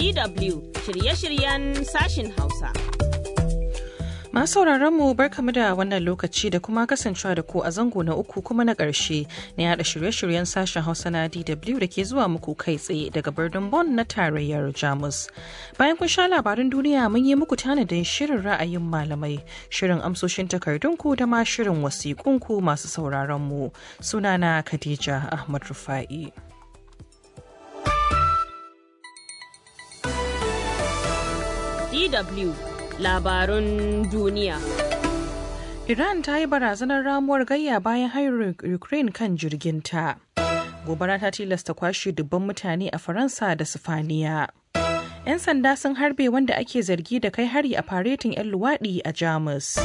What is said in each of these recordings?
DW shirye-shiryen sashin Hausa. Masu mu barkamu da wannan lokaci da kuma kasancewa da ku a zango na uku kuma na ƙarshe na yada shirye-shiryen sashen Hausa na DW da ke zuwa muku kai tsaye daga birnin Bonn na tarayyar Jamus. Bayan kun sha labarin duniya mun yi muku tanadin shirin ra'ayin malamai, shirin amsoshin takardunku da ma shirin wasiƙunku masu sauraron mu. Sunana Khadija Ahmad Rufa'i. DW labarun duniya. Iran ta yi barazanar ramuwar gayya bayan harin Ukraine kan jirginta. Gobara ta tilasta kwashe dubban mutane a Faransa da Sifaniya. 'Yan sanda sun harbe wanda ake zargi da kai hari a faretin 'yan luwaɗi a Jamus.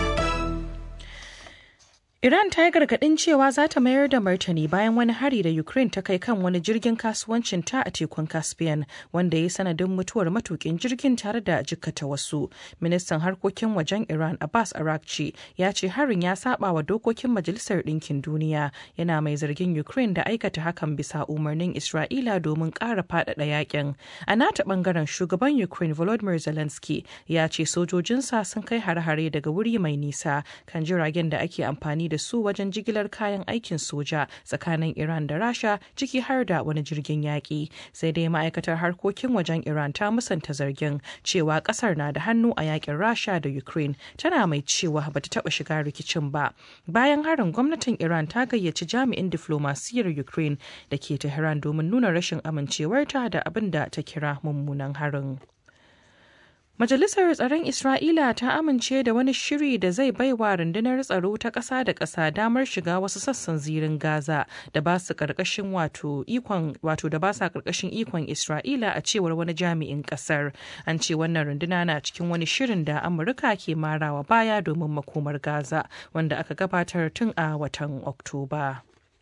Iran ta yi gargaɗin cewa za ta mayar da martani bayan wani hari da Ukraine ta kai kan wani jirgin kasuwancin ta a tekun Caspian wanda ya yi sanadin mutuwar matukin jirgin tare da jikkata wasu. Ministan harkokin wajen Iran Abbas Arakci ya ce harin ya saba wa dokokin Majalisar Ɗinkin Duniya yana mai zargin Ukraine da aikata hakan bisa umarnin Isra'ila domin ƙara faɗaɗa yakin. A nata ɓangaren shugaban Ukraine Volodymyr Zelensky ya ce sojojinsa sun kai hare-hare daga wuri mai nisa kan jiragen da ake amfani da su wajen jigilar kayan aikin soja tsakanin Iran da Rasha ciki har da wani jirgin yaƙi. Sai dai ma'aikatar harkokin wajen Iran ta musanta zargin cewa ƙasar na da hannu a yaƙin Rasha da Ukraine tana mai cewa bata taɓa shiga rikicin ba. Bayan harin gwamnatin Iran ta gayyaci jami'in diflomasiyyar Ukraine da ke Tehran domin nuna rashin amincewarta da abin da ta kira mummunan harin. Majalisar Tsaron Isra'ila ta amince da wani shiri da zai baiwa rundunar tsaro ta ƙasa da ƙasa damar shiga wasu sassan zirin Gaza da ba su ƙarƙashin wato ikon wato da ba sa ƙarƙashin ikon Isra'ila a cewar wani jami'in ƙasar. An ce wannan runduna na cikin wani shirin da Amurka ke marawa baya domin makomar Gaza wanda aka gabatar tun a watan Oktoba.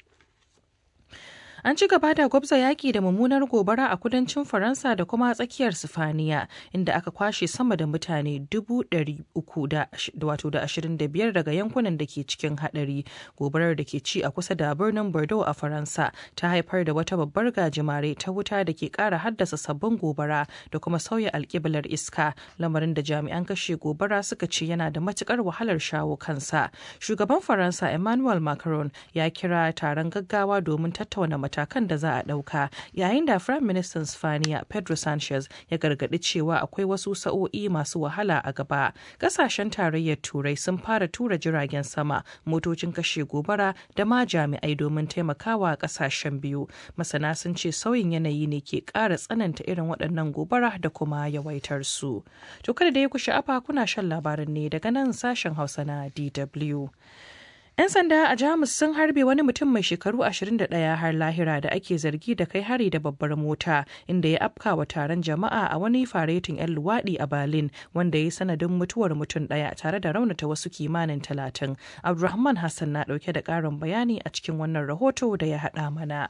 An ci gaba da gwabza yaƙi da mummunar gobara a kudancin Faransa da kuma tsakiyar Sifaniya, inda aka kwashe sama da mutane dubu ɗari uku da wato da ashirin da biyar daga yankunan da ke cikin haɗari. Gobarar da ke ci a kusa da birnin Bordeaux a Faransa ta haifar da wata babbar gajimare ta wuta da ke ƙara haddasa sabbin gobara da kuma sauya alƙiblar iska, lamarin da jami'an kashe gobara suka ce yana da matuƙar wahalar shawo kansa. Shugaban Faransa Emmanuel Macron ya kira taron gaggawa domin tattauna matakan da za a ɗauka yayin da firayim ministan spaniya pedro sanchez ya gargaɗi cewa akwai wasu sa'o'i masu wahala a gaba ƙasashen tarayyar turai sun fara tura jiragen sama motocin kashe gobara da ma jami'ai domin taimakawa ƙasashen biyu masana sun ce sauyin yanayi ne ke ƙara tsananta irin waɗannan gobara da kuma yawaitar su to kada da ya ku sha'afa kuna shan labarin ne daga nan sashen hausa na dw 'Yan sanda a Jamus sun harbe wani mutum mai shekaru 21 har lahira da ake zargi da kai hari da babbar mota inda ya afka wa taron jama'a a wani faretin 'yan luwaɗi a Berlin wanda ya yi sanadin mutuwar mutum ɗaya tare da raunata wasu kimanin talatin. Abdulrahman Hassan na ɗauke da ƙarin bayani a cikin wannan rahoto da ya haɗa mana.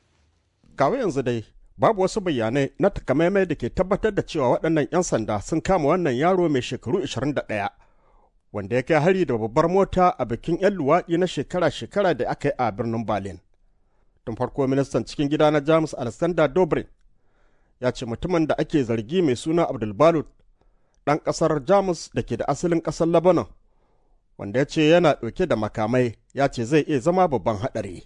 Kawai yanzu dai babu wasu bayanai na takamaimai da ke tabbatar da cewa waɗannan 'yan sanda sun kama wannan yaro mai shekaru 21. wanda ya kai hari da babbar mota a bikin 'yan luwaɗi na shekara-shekara da aka yi a birnin Berlin. Tun farko ministan cikin gida na Jamus Alexander Dobrin ya ce mutumin da ake zargi mai suna Abdulbalut ɗan ƙasar Jamus da ke da asalin ƙasar Lebanon, wanda ya ce yana ɗauke da makamai ya ce zai iya zama babban haɗari.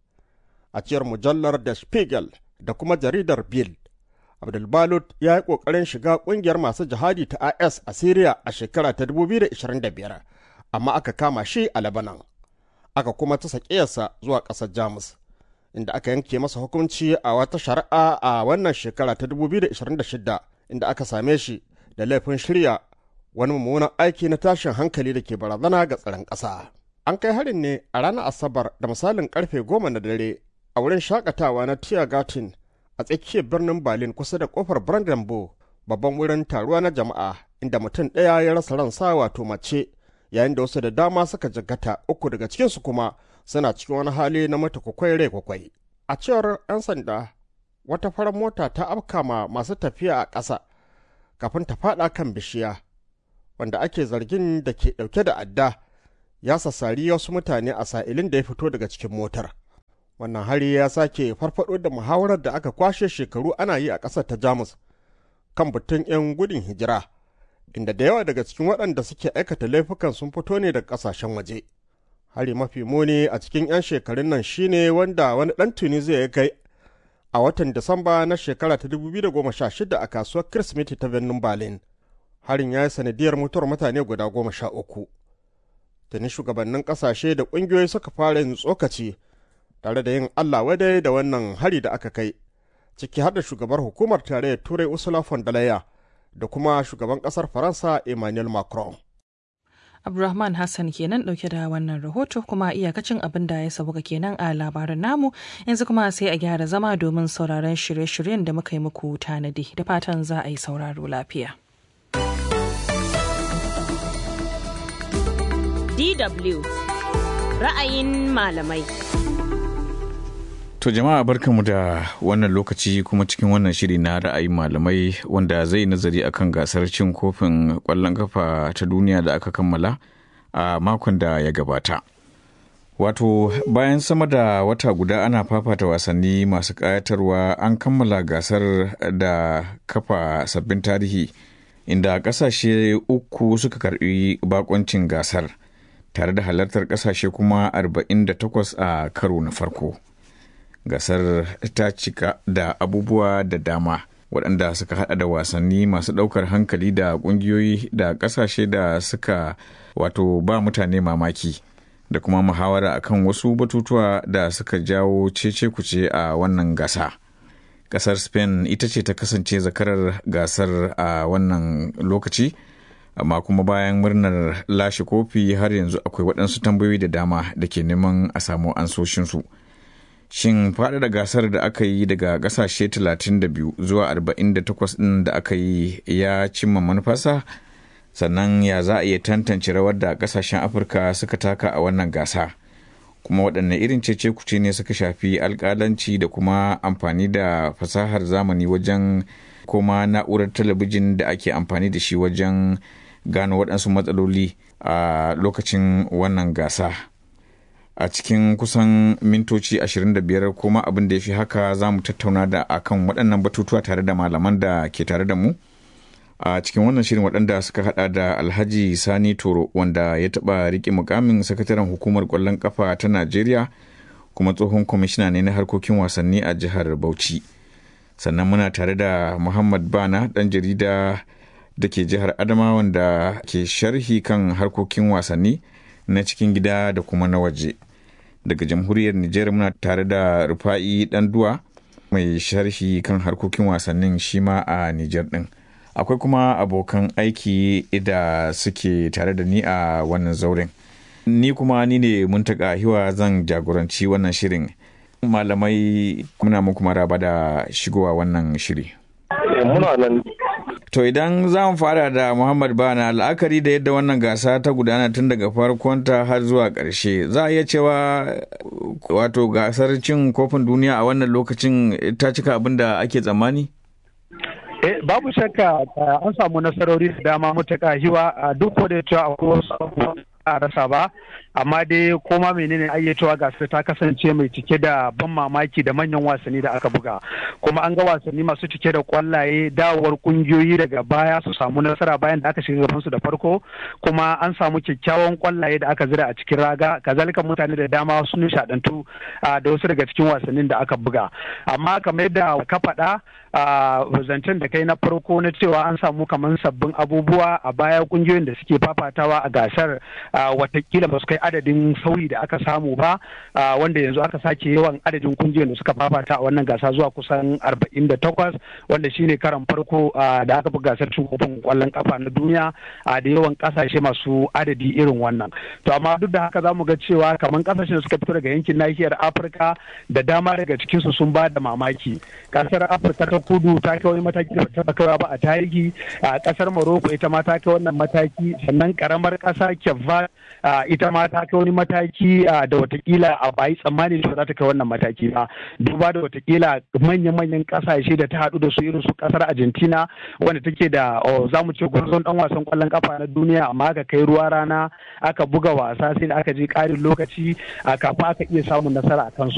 A ciyar mujallar Der Spiegel da kuma jaridar Bild, Abdulbalut ya yi ƙoƙarin shiga ƙungiyar masu jihadi ta IS a Siriya a shekara ta 2025, amma aka kama shi a Lebanon. Aka kuma ta sakiyarsa zuwa ƙasar Jamus, inda aka yanke masa hukunci a wata shari'a a wannan shekara ta 2026, inda aka same shi da laifin shirya wani mummunan aiki na tashin hankali da ke barazana ga tsaron ƙasa. An kai harin ne a ranar Asabar da misalin karfe goma na dare a wurin shakatawa na Tiergarten a tsakiyar birnin Berlin kusa da kofar Brandenburg babban wurin taruwa na jama'a inda mutum ɗaya ya rasa ransa wato mace yayin da wasu da dama suka jagata uku daga cikinsu kuma suna cikin wani hali na mata kwakwai rai kwakwai. A cewar 'yan sanda wata farar mota ta afka ma masu tafiya a ƙasa kafin ta faɗa kan bishiya wanda ake zargin da ke ɗauke da adda ya sassari wasu mutane a sa'ilin da ya fito daga cikin motar. Wannan hari ya sake farfado da muhawarar da aka kwashe shekaru ana yi a ƙasar ta Jamus kan batun 'yan gudun hijira, inda da yawa daga cikin waɗanda suke aikata laifukan sun fito ne daga ƙasashen waje. Hari mafi muni a cikin 'yan shekarun nan shine wanda wani ɗan Tunisia ya kai a watan Disamba na shekara ta 2016 a kasuwar Kirsimeti ta birnin Berlin. Harin ya yi sanadiyar mutuwar mutane guda goma sha uku. Tuni shugabannin ƙasashe da ƙungiyoyi suka fara yin tsokaci tare da yin Allah wadai da wannan hari da aka kai. ciki har da shugabar hukumar tarayyar turai ursula von der leyen da kuma shugaban kasar faransa emmanuel macron Abdulrahman Hassan kenan dauke da wannan rahoto kuma iyakacin abin da ya sabuka kenan a labarin namu yanzu kuma sai a gyara zama domin sauraron shirye-shiryen da muka yi muku tanadi da fatan za a yi sauraro lafiya. DW ra'ayin malamai. To jama'a barkanmu da wannan lokaci kuma cikin wannan shiri na ra'ayin malamai wanda zai nazari akan gasar cin kofin ƙwallon kafa ta duniya da aka kammala a makon da ya gabata. Wato bayan sama da wata guda ana fafata wasanni masu ƙayatarwa an kammala gasar da kafa sabbin tarihi inda ƙasashe uku suka karɓi bakoncin gasar tare da halartar ƙasashe kuma 48 a karo na farko. gasar ta cika da abubuwa da dama waɗanda suka hada da wasanni masu ɗaukar hankali da ƙungiyoyi da ƙasashe da suka wato ba mutane mamaki da kuma muhawara akan wasu batutuwa da suka jawo cece kuce a wannan gasa ƙasar spain ita ce ta kasance zakarar gasar a wannan lokaci amma kuma bayan murnar lashe kofi har yanzu akwai waɗansu tambayoyi da dama da ke neman a samu ansoshinsu. shin faɗaɗa gasar da aka yi daga ƙasashe 32 zuwa 48 ɗin da aka yi ya cimma manufarsa sannan ya za a iya tantance rawar da ƙasashen afirka suka taka a wannan gasa kuma waɗanne irin cece kuce ne suka shafi alƙalanci da kuma amfani da fasahar zamani wajen kuma na'urar talabijin da ake amfani da shi wajen gano waɗansu matsaloli a lokacin wannan gasa. a cikin kusan mintoci 25 kuma abin da ya fi haka za mu tattauna da akan waɗannan batutuwa tare da malaman da ke tare da mu a cikin wannan shirin waɗanda suka hada da alhaji sani toro wanda ya taɓa riƙe mukamin sakataren hukumar ƙwallon ƙafa ta najeriya kuma tsohon kwamishina ne na harkokin wasanni a jihar bauchi sannan muna tare da muhammad bana ɗan jarida da ke jihar adama wanda ke sharhi kan harkokin wasanni na cikin gida da kuma na waje daga jamhuriyar Nijar muna tare da rufa'i duwa mai sharhi kan harkokin wasannin shi ma a Nijar din akwai kuma abokan aiki da suke tare da ni a wannan zauren ni kuma ni ne muntaka hiwa zan jagoranci wannan shirin malamai muna muku maraba da shigowa wannan shiri muna nan To idan za mu fara da Muhammad Bana la'akari da yadda wannan gasa ta gudana tun daga farkonta har zuwa ƙarshe za a iya cewa wato gasar cin kofin duniya a wannan lokacin ta cika abin da ake tsammani? Eh, babu shakka an samu nasarori da dama mutaka hiwa duk da cewa akwai wasu a rasa ba amma dai koma menene ayyacewa gasar ta kasance mai cike da ban mamaki da manyan wasanni da aka buga kuma an ga wasanni masu cike da kwallaye dawowar kungiyoyi daga baya su samu nasara bayan da aka shiga gaban su da farko kuma an samu kyakkyawan kwallaye da aka zira a cikin raga kazalika mutane da dama sun nishadantu da wasu daga cikin wasannin da aka buga amma kamar yadda ka faɗa zancen da kai na farko na cewa an samu kamar sabbin abubuwa a baya kungiyoyin da suke fafatawa a gasar watakila ba su kai adadin sauyi da aka samu ba wanda yanzu aka sake yawan adadin kungiyoyin da suka fafata a wannan gasa zuwa kusan 48 wanda shine karan farko da aka fi gasar cin kofin kwallon kafa na duniya da yawan kasashe masu adadi irin wannan to amma duk da haka za mu ga cewa kamar kasashen da suka fito daga yankin nahiyar afirka da dama daga cikinsu sun ba da mamaki kasar afirka ta kudu ta kai wani mataki da ta kaiwa ba a tarihi a kasar morocco ita ma ta kai wannan mataki sannan karamar kasa kyavva ita ma ta kai wani mataki da watakila a bayi tsammani da za ta kai wannan mataki ba duba da watakila manya-manyan kasashe da ta haɗu da su irin su kasar argentina wanda take da za mu ce gwarzon dan wasan kwallon kafa na duniya amma aka kai ruwa rana aka buga wasa sai da aka je ƙarin lokaci kafin aka iya samun nasara a kansu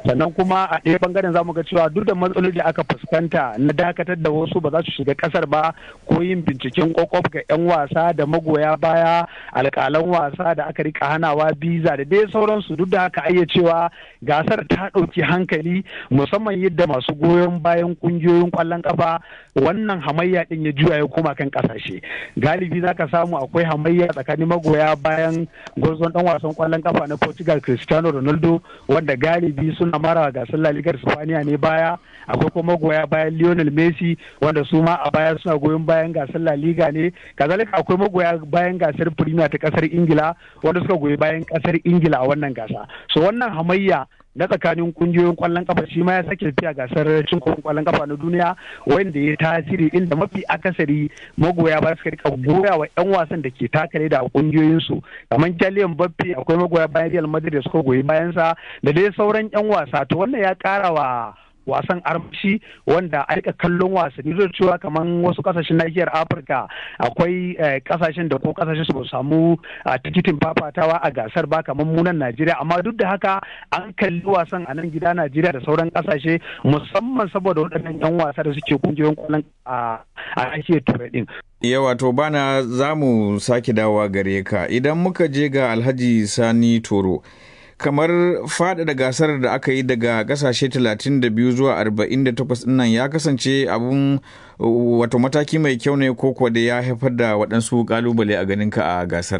sannan kuma a ɗaya bangaren zamu ga cewa duk da matsaloli da aka fuskanta na dakatar da wasu ba za su shiga kasar ba ko yin binciken kwakwaf ga 'yan wasa da magoya baya alƙalan wasa da aka rika hanawa biza da dai sauransu duk da haka ayya cewa gasar ta ɗauki hankali musamman yadda masu goyon bayan ƙungiyoyin ƙwallon ƙafa wannan hamayya ɗin ya juya ya koma kan ƙasashe galibi za ka samu akwai hamayya tsakanin magoya bayan gwarzon ɗan wasan ƙwallon ƙafa na portugal cristiano ronaldo wanda galibi suna mara gasar la ligar spaniya ne baya akwai kuma magoya bayan lionel messi wanda su ma a baya suna goyon bayan gasar la liga ne kazalika akwai magoya bayan gasar premier ta kasar ingila wanda suka goyi bayan kasar ingila a wannan gasa so wannan hamayya na tsakanin kungiyoyin kwallon kafa shi ma ya sake tafiya gasar cin kofin kwallon kafa na duniya wanda ya tasiri inda mafi akasari magoya ba suka rika goya wa yan wasan da ke takare da kungiyoyin su kamar Kylian Mbappe akwai magoya bayan Real Madrid da suka goyi bayan sa da dai sauran yan wasa to wannan ya kara wa wasan armashi wanda a rika kallon wasanni zai cewa kamar wasu kasashen nahiyar afirka akwai kasashen da ko kasashen su ba samu tikitin fafatawa a gasar ba kamar munan najeriya amma duk da haka an kalli wasan a nan gida najeriya da sauran kasashe musamman saboda waɗannan yan wasa da suke kungiyoyin kwallon a nahiyar turai din yawa to bana za mu sake dawowa gare ka idan muka je ga alhaji sani toro kamar faɗaɗa gasar da aka yi daga ƙasashe 32 zuwa 48 nan ya kasance abun wato mataki mai kyau ne ko kuwa da ya haifar da waɗansu ƙalubale a ganinka a gasar.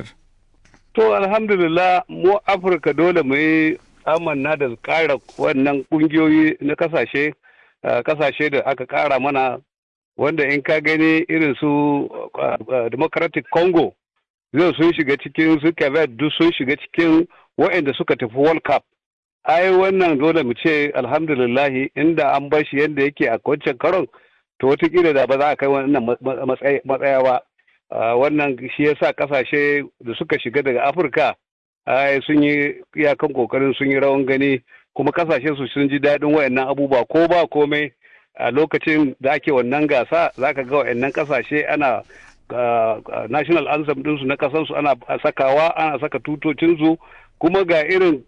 To alhamdulillah mu Afirka dole mu yi amanna da ƙara wannan ƙungiyoyi na ƙasashe ƙasashe da aka ƙara mana wanda in ka gani irin su Democratic Congo zai sun shiga cikin su duk sun shiga cikin waɗanda suka tafi World Cup. Ai wannan dole mu ce alhamdulillahi inda an bar shi yadda yake a wancan karon to watakila da ba za a kai wannan matsaya ba. Wannan shi ya sa ƙasashe da suka shiga daga Afirka ai sun yi iyakan kokarin sun yi rawan gani kuma ƙasashe su sun ji daɗin wayannan abubuwa ko ba komai a lokacin da ake wannan gasa za ka ga wayannan ƙasashe ana national anthem ɗinsu na ƙasarsu ana sakawa ana saka tutocinsu kuma ga irin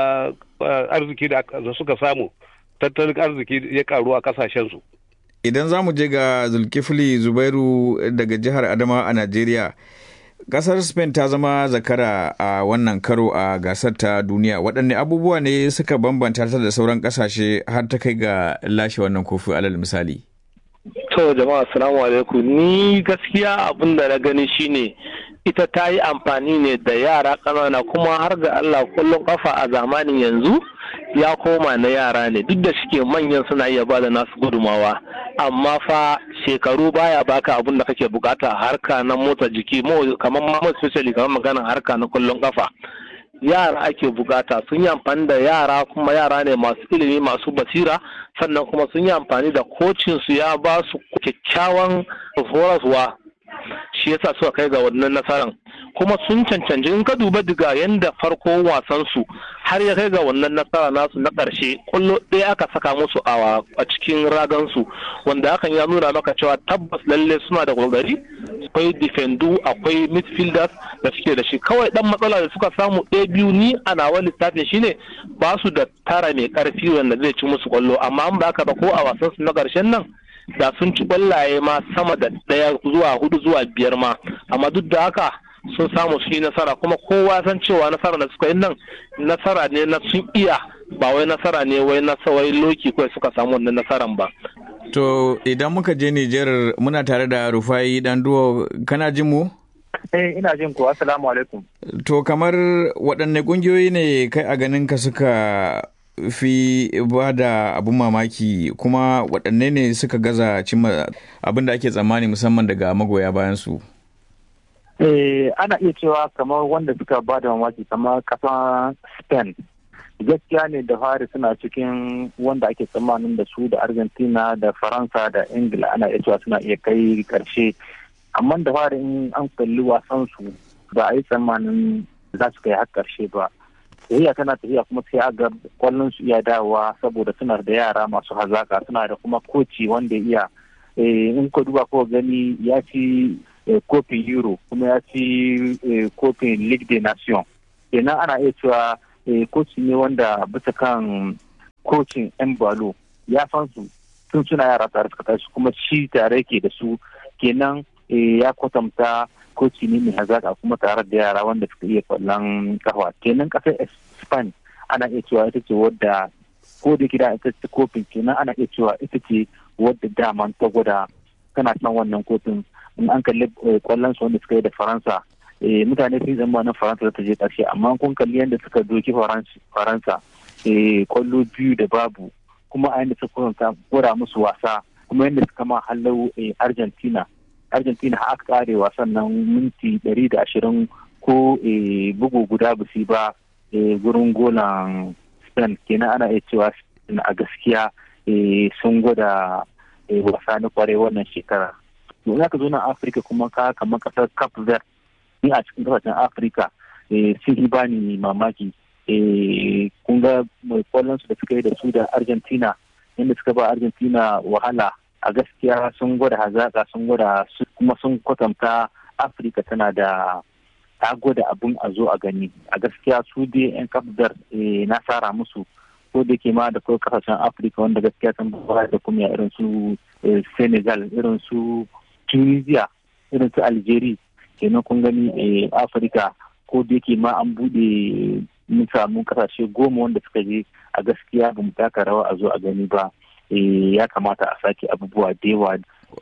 arziki da suka samu tattalin arziki ya karu a kasashensu. Idan za mu je ga Zulkifli Zubairu daga jihar Adama a Najeriya, kasar Spain ta zama zakara a wannan karo a gasar ta duniya. Waɗanne abubuwa ne suka bambanta ta da sauran ƙasashe har ta kai ga lashe wannan kofi alal misali? To jama'a assalamu alaikum ni gaskiya abin da na gani shine ita ta yi amfani ne da yara ƙanana kuma har ga Allah kullum kafa a zamanin yanzu ya koma na yara ne duk da shike manyan suna iya bada nasu gudumawa amma fa shekaru baya baka abin da kake bukata a harka na motsa jiki kamar ma especially kamar maganar harka na kullum kafa yara ake bukata sun yi amfani da yara kuma yara ne masu ilimi masu basira sannan kuma sun yi amfani da kocinsu ya ba su kyakkyawan horaswa shi yasa suka kai ga wannan nasaran kuma sun cancanci in ka duba daga yanda farko wasan su har ya kai ga wannan nasara nasu na ƙarshe kullo ɗaya aka saka musu a cikin ragan su wanda hakan ya nuna maka cewa tabbas lalle suna da kokari akwai defendu akwai midfielders da suke da shi kawai dan matsala da suka samu ɗaya biyu ni a nawa lissafin shine ba su da tara mai ƙarfi wanda zai ci musu kwallo amma an ba haka ba ko a wasan su na ƙarshen nan da sun ci kwallaye ma sama da ɗaya zuwa hudu zuwa biyar ma amma duk da haka sun samu su yi nasara kuma kowa san cewa nasara da suka yi nan nasara ne na sun iya ba wai nasara ne wai na wai loki kawai suka samu wannan nasaran ba to idan muka je Nijar muna tare da Rufai dan duwo kana jin mu Eh ina jin ku assalamu alaikum to kamar waɗanne ƙungiyoyi ne kai a ganin ka suka fi ba da abun mamaki kuma waɗanne ne suka gaza cimma abin da ake tsammani musamman daga magoya bayan su eh ana iya cewa kamar wanda suka ba da mamaki kamar kasan spain gaskiya ne da fari suna cikin wanda ake tsammanin da su da argentina da faransa da ingila ana iya cewa suna iya kai karshe amma da fari in an kalli wasan su ba a yi tsammanin za su kai har karshe ba tafiya tana tafiya kuma sai aga kwallon su iya dawowa saboda suna da yara masu hazaka suna da kuma koci wanda iya in ka duba ko gani ya ci kofin euro kuma ya ci kofin league de nation kenan ana iya cewa koci ne wanda bisa kan kocin yan balo ya san su tun suna yara tare suka tashi kuma shi tare yake da su kenan ya kwatanta koci ne mai hazaka kuma tare da yara wanda suka iya kwallon kafa kenan kasar spain ana iya cewa ita ce wadda ko da gida ita ce kofin kenan ana iya cewa ita ce wadda daman ta gwada tana san wannan kofin in an kalli kwallon su wanda suka yi da faransa mutane sun zama na faransa ta je karshe amma kun kalli yadda suka doki faransa kwallo biyu da babu kuma a yadda suka gwada musu wasa kuma yadda suka ma hallau argentina argentina aka kare wasan nan minti ɗari da ashirin ko bugu guda busi ba gurin golan spain kenan ana iya cewa a gaskiya sun gwada wasa na kwarai wannan shekara to za ka zo na afirka kuma ka kamar kasar cap verde ni a cikin kasashen afirka sun yi bani mamaki kun ga kwallon su da suka yi da su da argentina inda suka ba argentina wahala a gaskiya sun gwada hazaka sun gwada kuma sun kwatanta afirka tana da ta gwada abin a zo a gani a gaskiya su dai yan kafdar na tsara musu ko da ke ma da kawai kasashen afirka wanda gaskiya sun ba da kuma irin su senegal irin su tunisia irin su algeria kenan kun gani afirka ko da yake ma an bude mun samu kasashe goma wanda suka je a gaskiya ba mu taka rawa a zo a gani ba ya kamata a sake abubuwa da yawa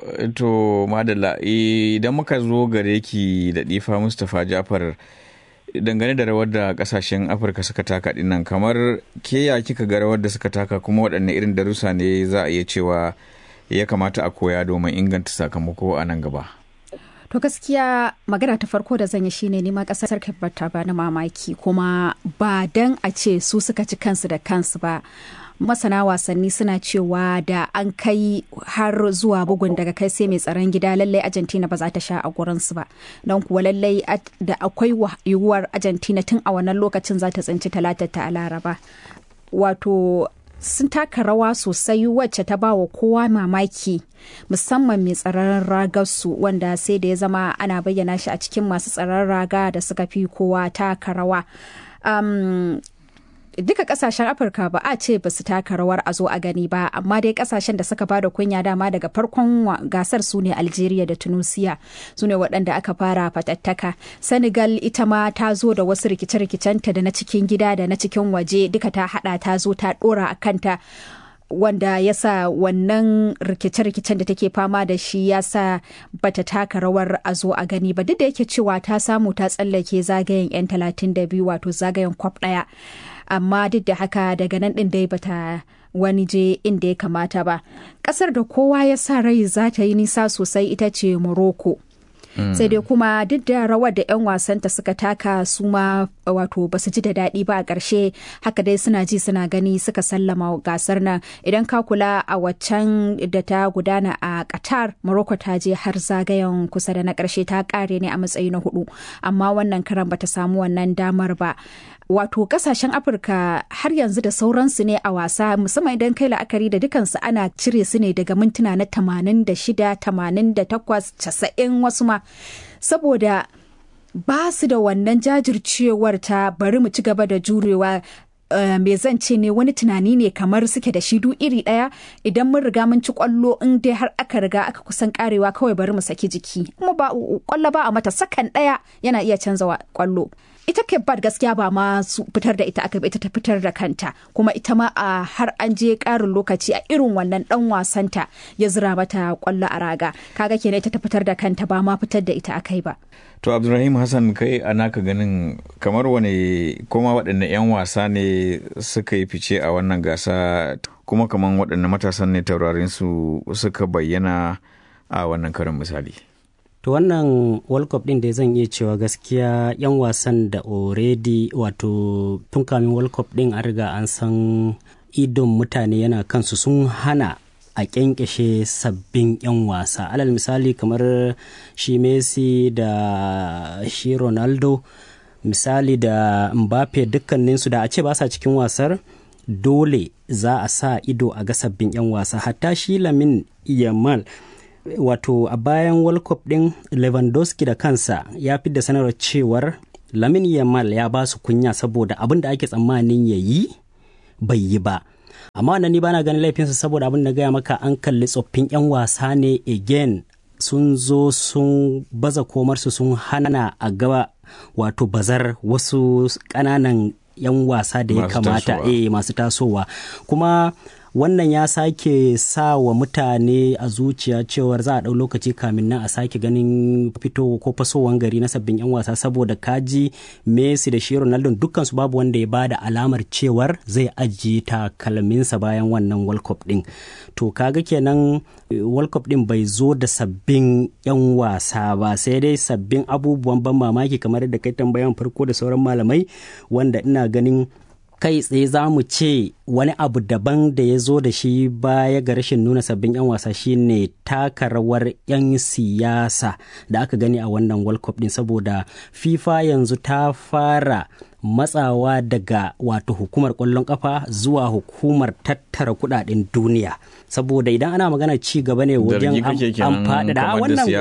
to madalla idan muka zo gare ki da difa mustapha jafar dangane da rawar da kasashen afirka suka taka dinnan kamar ke ya kika ga rawar da suka taka kuma waɗanne irin darussa ne za a iya cewa ya kamata a koya domin inganta sakamako a nan gaba To gaskiya magana ta farko da zan yi shine neman kasar ta ba na mamaki kuma ba dan a ce su suka ci kansu da kansu ba. masana wasanni suna cewa da an kai har zuwa bugun daga kai sai mai tsaron gida lallai argentina ba za ta sha a gurinsu ba don kuwa lallai da akwai yiwuwar argentina tun a wannan lokacin za ta tsinci talatar ta a laraba wato sun taka rawa sosai wacce ta bawa kowa mamaki musamman mai tsaron ragarsu wanda sai da ya zama ana bayyana shi a cikin masu tsaron raga da suka fi kowa taka rawa um, duka kasashen afirka ba a ce ba su taka rawar a zo a gani ba amma dai kasashen da suka bada kunya dama daga farkon gasar su ne algeria da tunisia su ne waɗanda aka fara fatattaka senegal ita ma ta zo da wasu rikice-rikicenta da na cikin gida da na cikin waje duka ta hada ta zo ta dora a kanta wanda ya sa wannan rikice-rikicen da take fama da shi ya sa bata taka rawar a zo a gani ba duk da yake cewa ta samu ta tsallake zagayen 'yan 32 wato zagayen kwaf ɗaya amma duk da haka daga nan ɗin dai bata wani je inda ya kamata ba ƙasar da kowa ya sa rai za ta yi nisa sosai ita ce morocco Mm. sai dai kuma duk da rawar da 'yan wasanta suka taka su ma wato ba su ji da daɗi ba a ƙarshe haka dai suna ji suna gani suka sallama gasar nan idan ka kula a waccan da ta gudana a qatar morocco ta je har zagayen kusa da na ƙarshe ta ƙare ne a matsayi na hudu amma wannan karan bata samu wannan damar ba wato kasashen afirka har yanzu da sauransu ne a wasa musamman idan kai la'akari da dukansu ana cire su ne daga mintuna na 86 88 90 wasu ma saboda ba su da wannan jajircewar ta bari mu ci gaba da jurewa Uh, me zan ce ne wani tunani ne kamar suke da shi du iri ɗaya idan mun riga mun ci kwallo in dai har aka riga aka kusan karewa kawai bari mu saki jiki kuma ba kwallo ba a mata sakan ɗaya yana iya canza kwallo ita Bad gaskiya ba ma su fitar da ita aka ita ta fitar da kanta kuma ita ma a har an je karin lokaci a irin wannan dan wasanta ya zira mata kwallo a raga kaga kenan ita ta fitar da kanta ba ma fitar da ita akai ba to abdulrahim hassan kai a naka ganin kamar wane kuma waɗanne 'yan wasa ne suka yi fice a wannan gasa kuma kamar waɗanne matasan ne taurarin su suka bayyana a wannan karin misali to wannan world cup din da zan iya cewa gaskiya yan wasan da already wato tun kamin world cup din an riga an san idon mutane yana kansu sun hana a kyankyashe sabbin 'yan wasa alal misali kamar shi messi da shi ronaldo misali da mbappe dukkaninsu da a ce ba sa cikin wasar dole za a sa ido a ga sabbin 'yan wasa hatta shi lamin yamal wato a bayan world cup din lewandowski da kansa ya fi da sanarwar cewar lamin yamal ya ba su kunya saboda abin da ake tsammanin ya yi bai yi ba amma wannan ni bana ganin laifinsu saboda abin da gaya maka an kalli tsoffin 'yan wasa ne again sun zo sun baza komarsu sun hana a gaba wato bazar wasu ƙananan 'yan wasa da ya kamata eh masu tasowa kuma wannan ya sake sa wa mutane a zuciya cewar za a ɗau lokaci kamin nan a sake ganin fito ko fasowan gari na sabbin 'yan wasa saboda kaji messi da shi ronaldo dukkansu babu wanda ya bada alamar cewar zai ajiye takalminsa bayan wannan world cup din to kaga kenan world cup din bai zo da sabbin 'yan wasa ba sai dai sabbin abubuwan ban mamaki kamar da kai tambayan farko da sauran malamai wanda ina ganin kai tsaye za mu ce wani abu daban da ya zo da shi baya ga rashin nuna sabbin 'yan wasa shine taka rawar 'yan siyasa da aka gani a wannan world cup din saboda fifa yanzu ta fara matsawa daga wato hukumar kwallon kafa zuwa hukumar tattara kudaden duniya saboda idan ana magana ci gaba ne wajen an faɗaɗa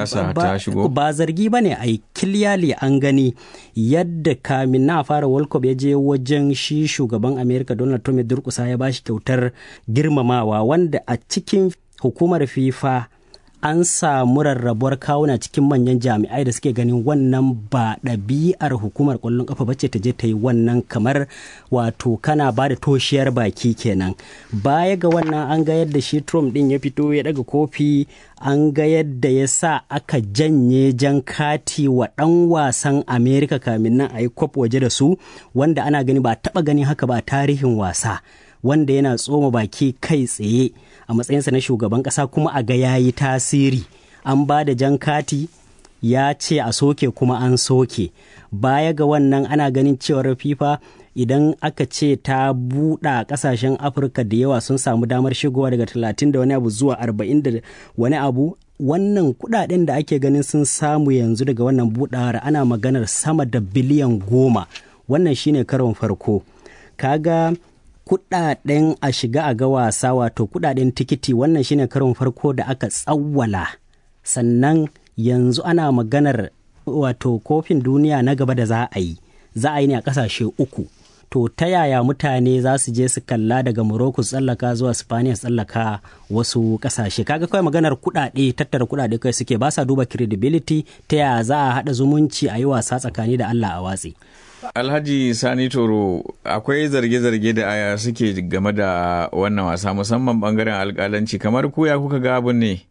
wannan ba zargi ba ne a kiliyali an gani yadda kamin na fara world cup ya je wajen shi shugaban america donald trump ya durkusa ya bashi kyautar girmamawa wanda a cikin hukumar fifa an samu rarrabuwar kawuna cikin manyan jami'ai da suke ganin wannan ba ɗabi'ar hukumar ƙwallon ƙafa bace ta je ta yi wannan kamar wato kana ba da toshiyar baki kenan baya ga wannan an ga yadda shi trump ɗin ya fito ya ɗaga kofi an ga yadda ya sa aka janye jan kati wa ɗan wasan amerika kamin nan a yi kwaf waje da su wanda ana gani ba taɓa gani haka ba tarihin wasa wanda yana tsoma baki kai tsaye a matsayinsa na shugaban ƙasa kuma a ga ya yi tasiri an ba da jan kati ya ce a soke kuma an soke baya ga wannan ana ganin cewar fifa idan aka ce ta buɗa ƙasashen afirka da yawa sun samu damar shigowa daga 30 da wani abu zuwa 40 da wani abu wannan kudaden da ake ganin sun samu yanzu daga wannan buɗawar ana maganar sama da biliyan goma wannan shine karon farko kaga kudaden a shiga a ga wasa wato kudaden tikiti wannan shine karon farko da aka tsawwala sannan yanzu ana maganar wato kofin duniya na gaba da za a yi za a yi ne a kasashe uku to ta yaya mutane za su je su kalla daga morocco tsallaka zuwa spaniya tsallaka wasu kasashe kaga kawai maganar kudade tattara kudade kai suke ba sa duba credibility ta yaya za a haɗa zumunci a yi wasa tsakani da allah a watsi Alhaji Sani Toro akwai zarge-zarge da aya suke game da wannan wasa musamman bangaren alkalanci kamar ku ya kuka ga abin ne?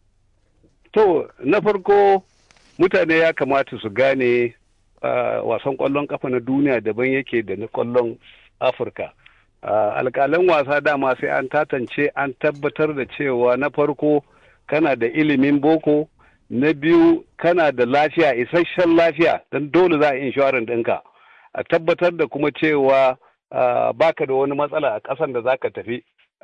To, na farko mutane ya kamata su gane uh, wasan kwallon kafa na duniya daban yake da na kwallon Afirka. Uh, alkalan wasa dama sai an tatance an tabbatar da cewa na farko kana da ilimin boko, na biyu kana da lafiya isasshen lafiya don dole za a inshorar ɗinka. a tabbatar da kuma cewa baka da wani matsala a ƙasan da zaka tafi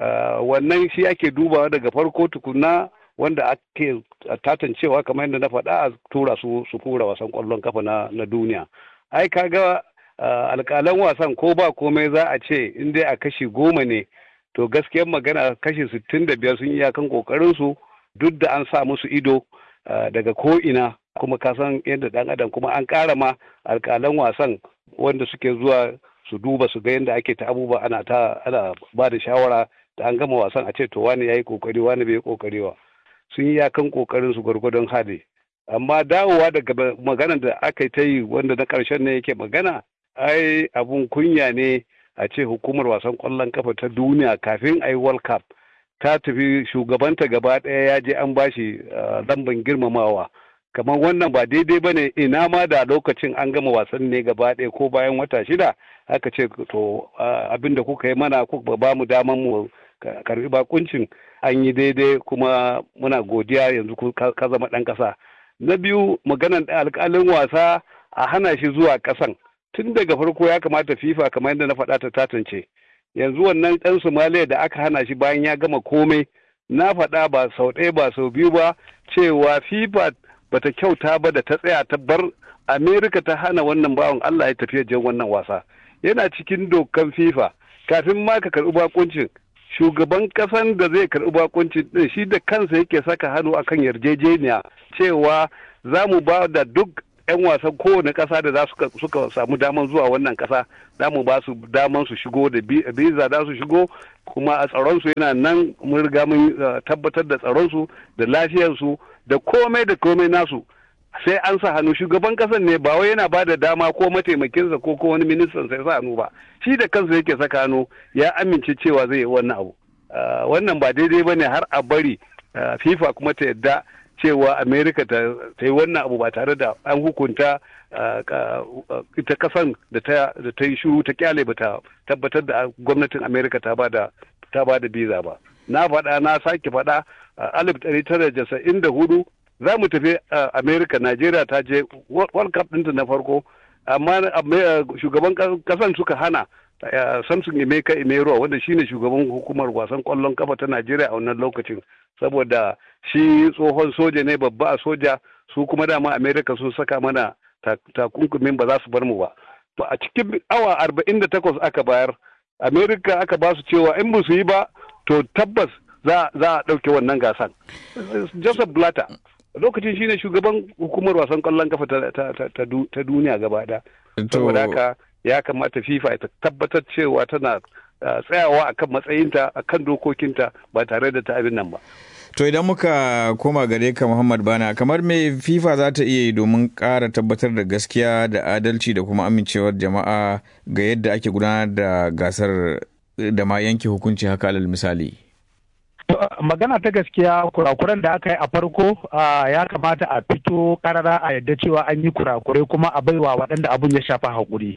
wannan shi ake dubawa daga farko tukuna wanda ake tatancewa kamar yadda na faɗa a tura su su kura wasan ƙwallon kafa na duniya ai kaga alƙalan wasan ko ba komai za a ce in dai a kashi goma ne to gaskiyar magana kashi sittin da biyar sun yi iyakan ƙoƙarin su duk da an sa musu ido daga ko ina kuma ka san yadda ɗan adam kuma an ƙara ma alƙalan wasan wanda suke zuwa su duba su ga yadda ake ta abubuwa ana ta ana ba da shawara da an gama wasan a ce to wani yayi kokari wani bai kokari ba sun yi yakan kokarin su gwargwadon hali amma dawowa daga maganar da aka ta yi wanda na karshen ne yake magana ai abun kunya ne a ce hukumar wasan kwallon kafa ta duniya kafin a yi world cup ta tafi shugabanta gaba ɗaya ya je an bashi lamban girmamawa kamar wannan ba daidai ba ne ina ma da lokacin an gama wasan ne gaba ɗaya ko bayan wata shida aka ce to abin da kuka yi mana kuka ba mu daman mu karbi bakuncin an yi daidai kuma muna godiya yanzu ka zama ɗan ƙasa na biyu maganar alƙalin wasa a hana shi zuwa ƙasan tun daga farko ya kamata fifa kamar yadda na faɗa ta tatance yanzu wannan ɗan somaliya da aka hana shi bayan ya gama komai na faɗa ba sau ɗaya ba sau biyu ba cewa fifa bata kyauta ba da ta tsaya ta bar amerika ta hana wannan bawan allah ya tafiya jan wannan wasa yana cikin dokan fifa kafin ma ka karɓi bakuncin shugaban kasan da zai karɓi bakuncin din shi da kansa yake saka hannu akan yarjejeniya cewa za mu ba da duk 'yan wasan kowane ƙasa da za su suka samu daman zuwa wannan ƙasa za mu ba su daman su shigo da biza za su shigo kuma a tsaronsu yana nan mun riga mun tabbatar da tsaronsu da lafiyarsu da komai da komai nasu sai an sa hannu shugaban kasan ne ba wai yana ba da dama ko mataimakinsa ko ko wani ministan sai sa hannu ba shi da kansa yake saka hannu ya amince cewa zai yi wannan abu wannan ba daidai ba ne har a bari fifa kuma ta yadda cewa america ta yi wannan abu ba tare da an hukunta ita kasan da ta yi shuru ta kyale ba ta tabbatar da gwamnatin america ta ba da ta ba da biza ba na faɗa na sake faɗa alif ɗari tara jasa'in da hudu za mu tafi america najeriya ta je world cup ɗinta na farko amma shugaban kasan suka hana samson emeka emeruwa wanda shine shugaban hukumar wasan kwallon kafa ta najeriya a wannan lokacin saboda shi tsohon soja ne babba a soja su kuma dama america sun saka mana takunkumin ba za su bar mu ba to a cikin awa arba'in da takwas aka bayar america aka ba su cewa in ba su yi ba to tabbas za a ɗauke wannan gasan joseph blatter lokacin shine shugaban hukumar wasan kwallon kafa ta duniya gaba da saboda haka ya kamata fifa ta tabbatar cewa tana tsayawa akan matsayinta akan dokokinta ba tare da ta abin nan ba To idan muka koma gare ka Muhammad Bana kamar me FIFA za ta iya yi domin ƙara tabbatar da gaskiya da adalci da kuma amincewar jama'a ga yadda ake gudanar da gasar da ma yanke hukunci haka alal misali. magana ta gaskiya kurakuran da aka yi a farko ya kamata a fito karara a yadda cewa an yi kurakurai kuma a baiwa waɗanda abun ya shafa haƙuri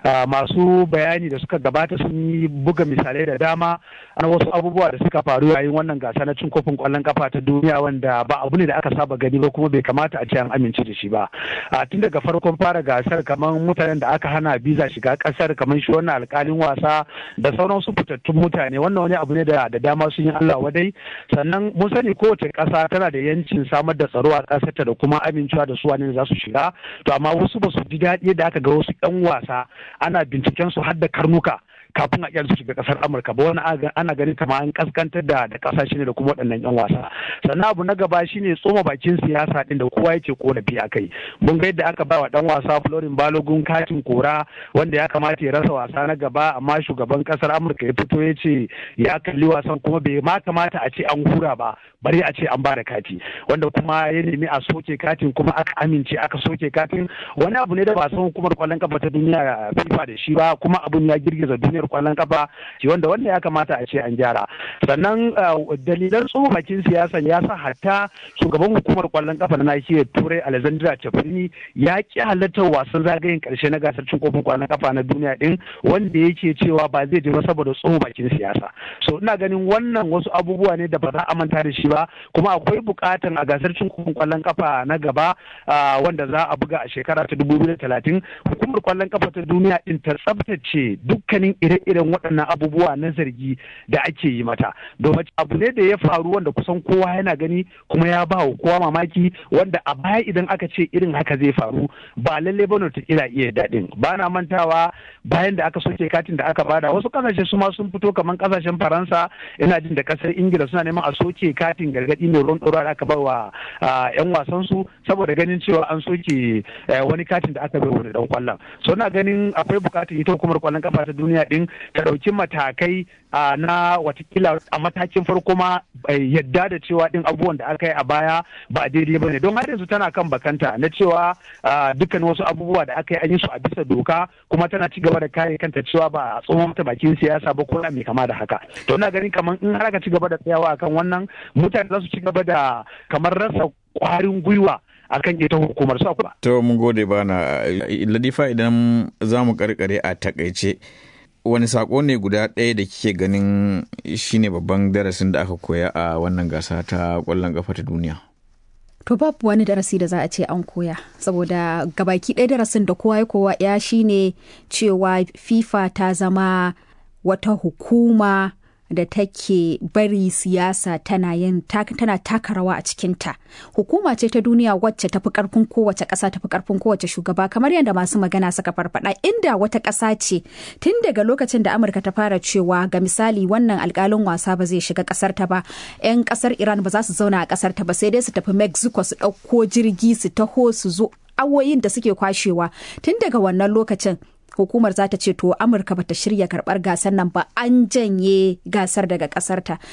masu bayani da suka gabata sun yi buga misalai da dama na wasu abubuwa da suka faru yayin wannan gasa na cin kofin ƙwallon kafa ta duniya wanda ba abu ne da aka saba gani ba kuma bai kamata a ce an amince da shi ba tun daga farkon fara gasar kamar mutanen da aka hana biza shiga ƙasar kamar shi wannan alƙalin wasa da sauran su fitattun mutane wannan wani abu ne da dama sun yi Allah wadai sannan mun sani kowace ƙasa tana da yancin samar da tsaro a ƙasarta da kuma amincewa da su wani za su shiga to amma wasu ba su ji daɗi da aka ga wasu 'yan wasa ana binciken su har da karnuka kafin a iya su shiga kasar amurka ba wani ana ganin kama an kaskantar da da kasashe ne da kuma waɗannan yan wasa sannan abu na gaba shine tsoma bakin siyasa din da kowa yake korafi a kai mun ga yadda aka ba wa dan wasa florin balogun katin kora wanda ya kamata ya rasa wasa na gaba amma shugaban kasar amurka ya fito ya ce ya kalli wasan kuma bai ma kamata a ce an hura ba bari a ce an ba da kati wanda kuma ya nemi a soke katin kuma aka amince aka soke katin wani abu ne da ba san hukumar kwallon kafa ta duniya fifa da shi ba kuma abun ya girgiza duniyar kwallon kafa shi wanda wanda ya kamata a ce an gyara sannan dalilan tsohon bakin siyasan ya sa hatta shugaban hukumar kwallon kafa na nahiyar turai alexandra chafrini ya ki halartar wasan zagayen karshe na gasar cin kofin kwallon kafa na duniya din wanda yake cewa ba zai je ba saboda tsohon bakin siyasa so ina ganin wannan wasu abubuwa ne da ba za a manta da shi ba kuma akwai bukatan a gasar cin kofin kwallon kafa na gaba wanda za a buga a shekara ta dubu biyu da talatin hukumar kwallon kafa ta duniya din ta tsabtace dukkanin ire-iren waɗannan abubuwa na zargi da ake yi mata domin abu ne da ya faru wanda kusan kowa yana gani kuma ya ba wa kowa mamaki wanda a baya idan aka ce irin haka zai faru ba lalle ba ta kira iya daɗin ba na mantawa bayan da aka soke katin da aka bada wasu kasashe su ma sun fito kamar kasashen faransa ina jin da kasar ingila suna neman a soke katin gargaɗi mai ruwan ɗora da aka ba wa yan wasan su saboda ganin cewa an soke wani katin da aka bai wani dan kwallon so na ganin akwai bukatar ita hukumar kwallon kafa ta duniya din ta ɗauki matakai na watakila a matakin farko ma yadda da cewa din abubuwan da aka yi a baya ba daidai ba ne don har yanzu tana kan bakanta na cewa dukkan wasu abubuwa da aka yi an yi su a bisa doka kuma tana ci gaba da kare kanta cewa ba a tsohon mata bakin siyasa ba ko mai kama da haka to ina ganin kamar in har aka ci gaba da tsayawa akan wannan mutane za su ci gaba da kamar rasa kwarin gwiwa akan ita hukumar su ba. To mun gode bana Ladifa idan za mu karkare a takaice wani sako ne guda ɗaya da kike ganin shine babban darasin da aka koya a wannan gasa ta ƙwallon ƙafa ta duniya. To babu wani darasi da za a ce an koya saboda gabaki ɗaya darasin da kowa ya kowa ya shine cewa FIFA ta zama wata hukuma da take bari siyasa tana yin tana taka rawa a cikinta hukuma ce ta duniya wacce tafi karfin kowace ƙasa tafi karfin kowace shugaba kamar yadda masu magana suka farfada inda wata ƙasa ce tun daga lokacin da amurka ta fara cewa ga misali wannan alkalin wasa ba zai shiga ƙasar ta ba 'yan ƙasar iran ba za su zauna a ƙasar ta ba sai dai su tafi mexico su ɗauko jirgi su taho su zo awoyin da suke kwashewa tun daga wannan lokacin hukumar za ta ce to amurka bata shirya karbar gasar nan ba an janye gasar daga kasarta